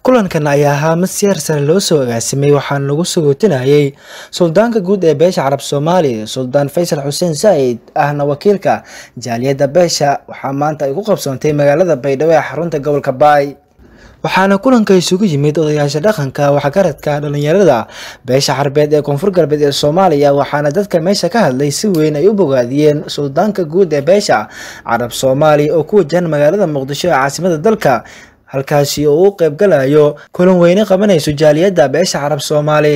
kulankan ayaa ahaa mid si heer sare loo soo agaasimay waxaana lagu sagootinayay suldaanka guud ee beesha carab soomaaliya suldaan faysal xuseen saa'id ahna wakiilka jaaliyadda beesha waxaa maanta ay ku qabsoontay magaalada baydhabo ee xarunta gobolka baay waxaana kulanka isugu yimid odayaasha dhaqanka waxgaradka dhalinyarada beesha carbeed ee koonfur galbeed ee soomaaliya waxaana dadka meesha ka hadlay si weyn ay u bogaadiyeen suldaanka guud ee beesha carab soomaaliya oo ku wajahan magaalada muqdisho ee caasimada dalka halkaasi oo u qeybgalayo kulan weyne qabanayso jaaliyadda beesha carab soomaali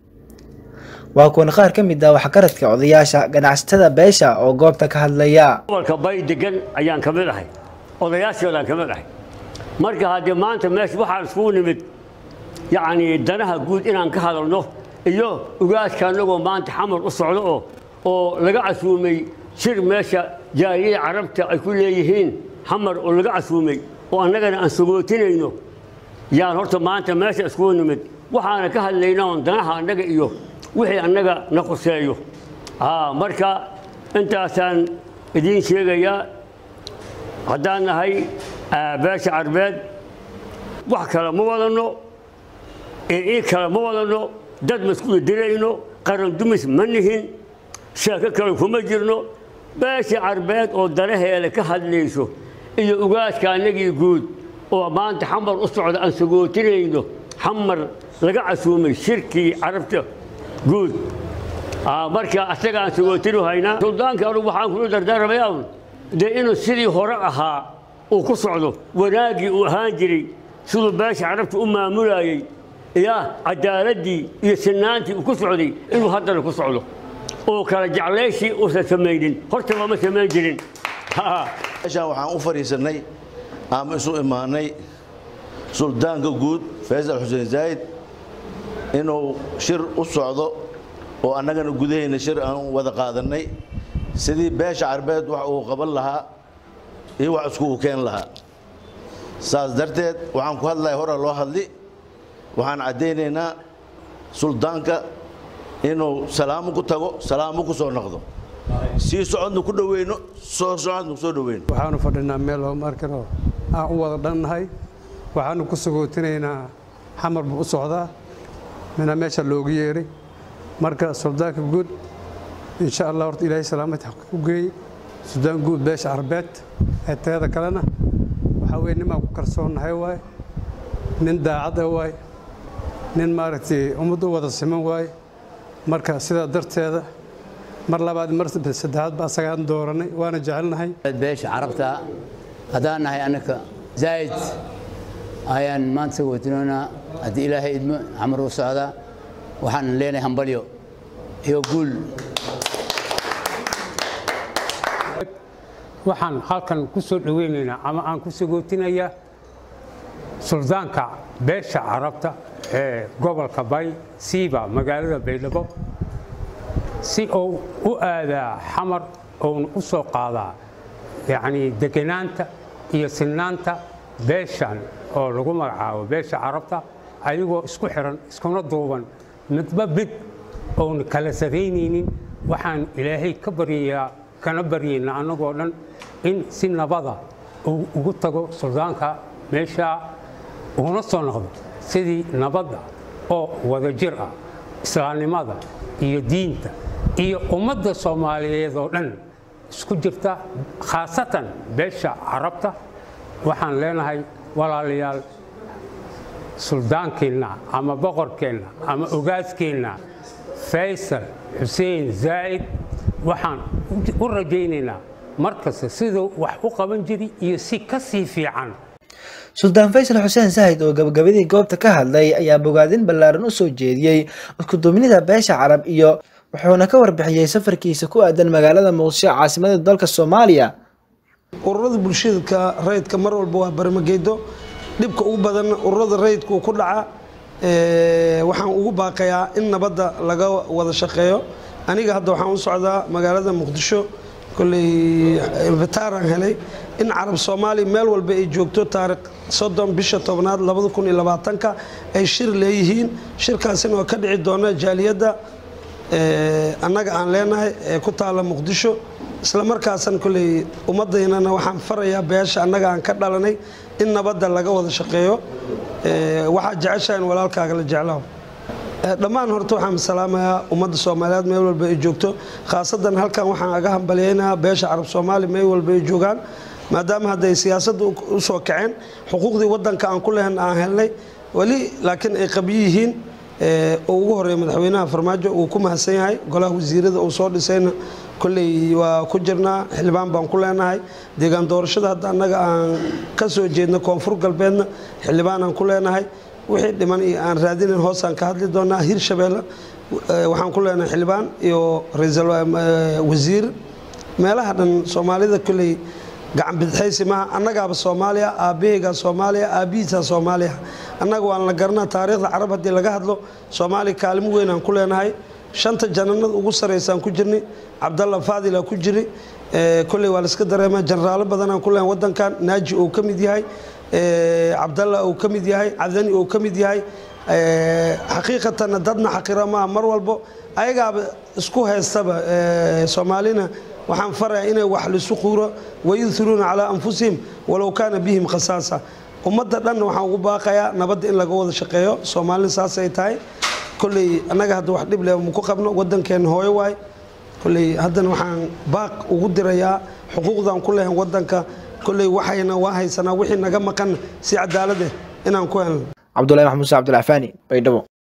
waa kuwan qaar ka mid ah waxgaradka odayaasha ganacsatada beesha oo goobta ka hadlaya gobolka bay degan ayaan ka mid ahay odayaashoodaan ka mid ahay marka haddee maanta meesha waxaan iskugu nimid yacnii danaha guud inaan ka hadalno iyo ugaadka annagoo maanta xamar u socdo oo oo laga casuumay shir meesha jaaliyada carabta ay ku leeyihiin xamar oo laga casuumay oo annagana aan sagootinayno yaan horta maanta meesha iskugu nimid waxaana ka hadlayna oon danaha annaga iyo wixii annaga na quseeyo marka intaasaan idiin sheegayaa haddaan nahay beesha carbeed wax kale ma wadanno ii kale ma wadanno dad maskuul dirayno qaran dumis ma nihin sheeko kale kuma jirno beesha carbeed oo danaheeda ka hadlayso iyo ugaadka annagii guud oo maanta xamar u socda aan sagootinayno xamar laga casuumay shirkii carabta guud marka asaga aan sagootinu haynaa suldaanka anugu waxaan kula dardaaramayaa dee inuu sidii hore ahaa uu ku socdo wanaaggii uu ahaan jiray siduu beesha carabta u maamulayey ya cadaaladdii iyo sinaantii uu ku socday inuu haddana ku socdo oo kala jeclayshii uusan samaynin horta looma samayn jirin meeshaan waxaan u fadhiisannay ama isu imaanay suldaanka guud faysal xuseen zaa'id inuu shir u socdo oo annagana gudahayna shir aan wada qaadannay sidii beesha carbeed wax uu qaban lahaa iyo wax iskugu keen lahaa saas darteed waxaan ku hadlaya hore loo hadli waxaan caddaynaynaa suldaanka inuu salaamo ku tago salaamo ku soo noqdo sii socodna ku dhoweyno soo socodna ku soo dhoweyno waxaanu fadhinaa meel horumarkano aan u wada dhannahay waxaanu ku sagootinaynaa xamar buu u socdaa mina meesha loogu yeeray marka suldaanka guud insha allah horta ilaahay salaamad ku geey suldaan guud beesha carbeed ee teeda kalena waxaa weye nin baan ku kalsoonnahay waaye nin daacad ah waaye nin maaragtay ummad u wada siman waaye marka sidaa darteeda mar labaad mar saddexaad ba asagaan dooranay waana jecelnahay beesha carabta haddaan nahay annaka zaa'id ayaan maanta sagootinoonaa haddii ilaahay idmo xamar u socdaa waxaan leenahay hambalyo iyo guul waxaan halkan ku soo dhoweynaynaa ama aan ku sagootinayaa suldaanka beesha carabta ee gobolka bay siiba magaalada baydhabo si uu u aadaa xamar uuna u soo qaadaa yacnii deganaanta iyo sinnaanta beeshan oo lagu magacaabo beesha carabta ayagoo isku xiran iskuna duuban midba mid oona kala saraynaynin waxaan ilaahay ka baryayaa kana baryaynaa annagoo dhan in si nabada uu ugu tago suldaanka meeshaa uuna soo noqdo sidii nabadda oo wadajir ah islaamnimada iyo diinta iyo ummadda soomaaliyeed oo dhan isku jirta khaasatan beesha carabta waxaan leenahay walaalayaal suldaankeenna ama boqorkeenna ama ogaaskeenna faysal xuseen zaa'id waxaan u rajaynaynaa markasta siduu wax u qaban jiri iyo si ka sii fiican suldaan faysal xuseen saahid oo gabagabadii goobta ka hadlay ayaa bogaadin ballaaran u soo jeediyey iskuduubnida beesha carab iyo wuxuuna ka warbixiyey safarkiisa ku aadan magaalada muqdisho caasimada dalka soomaaliya ururada bulshadka rayidka mar walba waa barmageedo dhibka ugu badan ururada rayidku ku dhaca waxaan ugu baaqayaa in nabadda laga wada shaqeeyo aniga hadda waxaan u socdaa magaalada muqdisho kolley invitaaraan helay in carab soomaaliya meel walba ay joogto taariikh soddon bisha tobnaad labada kun iyo labaatanka ay shir leeyihiin shirkaasina oo ka dhici doona jaaliyadda annaga aan leenahay ee ku taala muqdisho isla markaasan kolley ummaddaynana waxaan farayaa beesha annaga aan ka dhalanay in nabadda laga wada shaqeeyo Ee, waxaad jeceshahay in walaalkaaga la jeclaaho Ee, dhammaan horta waxaan salaamayaa ummadda soomaaliyeed meel walba ay joogto khaasadan halkan waxaan aga hambaliyeynayaa beesha carab soomaali meel walba ay joogaan maadaama hadday siyaasadda u- u soo kaceen xuquuqdii wadanka aan ku lehen aan helnay weli laakiin ay qabyo yihiin ee, oo ugu horeeya madaxweynaha farmaajo uu ku mahadsan yahay golaha wasiirada uu soo dhisayna kolley waa ku jirnaa xildhibaan baan ku leenahay deegaan doorashada hadda annaga aan ka soo jeedno koonfur galbeedna xildhibaan aan ku leenahay wixii dhiman iyo aan raadinayn hoosaan ka hadli doonaa hirshabeelle eh, waxaan ku leenahay xildhibaan iyo ra'iisul wa- eh, wasiir meelaha dhan soomaalida kolley gacan bidixaysi maaha annagaaba soomaaliya aabbahaygaa soomaaliya aabbihiisaa soomaaliya annaga waan la garanaa taariikhda carab haddii laga hadlo soomaaliya kaalimo weyn aan ku leenahay shanta jananada ugu saraysaan ku jirni cabdalla faadila ku jiri Eh, kolley waa la iska dareemaa jeneraalo badanaan ku leenahay wadankan naaji uu ka mid yahay eh, cabdalla uu ka mid yahay cabdani uu ka mid yahay Eh, xaqiiqatanna dadna xaqira maaha mar walbo ayagaaba isku haystaba eh, soomaalina waxaan farayaa inay wax lisu quuro wayuhiruuna calaa anfusihim walow kaana bihim khasaasa ummadda dhan waxaan ugu baaqayaa nabadda in laga wada shaqeeyo soomaalina saasay tahay kolley annaga hadda wax dhib leh maku qabno wadankeena hooyo waay kolley haddana waxaan baaq ugu dirayaa xuquuqdan ku lehen wadanka kolley waxayna waa haysanaa wixii naga maqan si cadaalad eh inaan ku helno cabdulahi maxamuud se cabdulcafaani baydhabo